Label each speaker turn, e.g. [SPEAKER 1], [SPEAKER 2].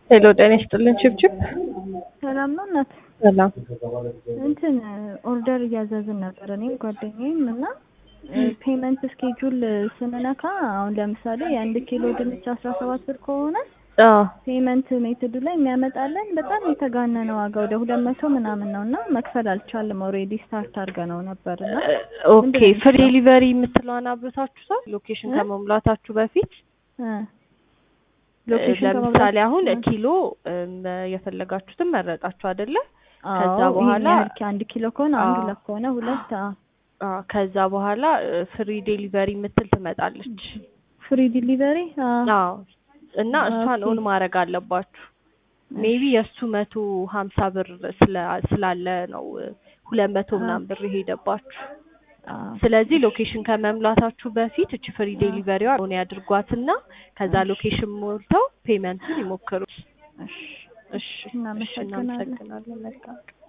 [SPEAKER 1] ሄሎ ጤና ይስጥልን ችብችብ
[SPEAKER 2] ሰላም ነው እናት።
[SPEAKER 1] ሰላም
[SPEAKER 2] እንትን ኦርደር እያዘዝን ነበር እኔም ጓደኛዬም እና ፔመንት ስኬጁል ስንነካ አሁን ለምሳሌ የአንድ ኪሎ ድንች አስራ ሰባት ብር ከሆነ
[SPEAKER 1] አዎ
[SPEAKER 2] ፔመንት ሜትዱ ላይ የሚያመጣለን በጣም የተጋነነ ዋጋ ወደ ሁለት መቶ ምናምን ነው እና መክፈል አልቻልም። ኦልሬዲ ስታርት አድርገነው ነበር እና
[SPEAKER 1] ኦኬ ፍሪ ዴሊቨሪ የምትለዋን አብርታችሁታል ሎኬሽን ከመሙላታችሁ በፊት
[SPEAKER 2] እ ሎኬሽን
[SPEAKER 1] ለምሳሌ አሁን ኪሎ እም፣ የፈለጋችሁትን መረጣችሁ አይደለ ከዛ
[SPEAKER 2] አዎ፣
[SPEAKER 1] በኋላ
[SPEAKER 2] ይሄን ያህል አንድ ኪሎ ከሆነ አንድ
[SPEAKER 1] አዎ።
[SPEAKER 2] ሁለት ከሆነ ሁለት አዎ።
[SPEAKER 1] አዎ፣ ከዛ በኋላ ፍሪ ዴሊቨሪ የምትል ትመጣለች
[SPEAKER 2] ፍሪ ዲሊቨሪ አዎ
[SPEAKER 1] አዎ እና እሷን
[SPEAKER 2] ኦኬ።
[SPEAKER 1] ኦን ማድረግ አለባችሁ ሜቢ የእሱ መቶ ሀምሳ ብር ስላ- ስላለ ነው ሁለት መቶ ምናምን ብር የሄደባችሁ
[SPEAKER 2] አዎ።
[SPEAKER 1] ስለዚህ ሎኬሽን ከመምላታችሁ በፊት እቺ ፍሪ ዴሊቨሪዋ ኦን ያድርጓትና ከዛ ሎኬሽን ሞልተው ፔመንቱን ይሞክሩት።
[SPEAKER 2] እሺ
[SPEAKER 1] እሺ እሺ፣
[SPEAKER 2] እናመሰግናለን።
[SPEAKER 1] እናመሰግናለን። መልካም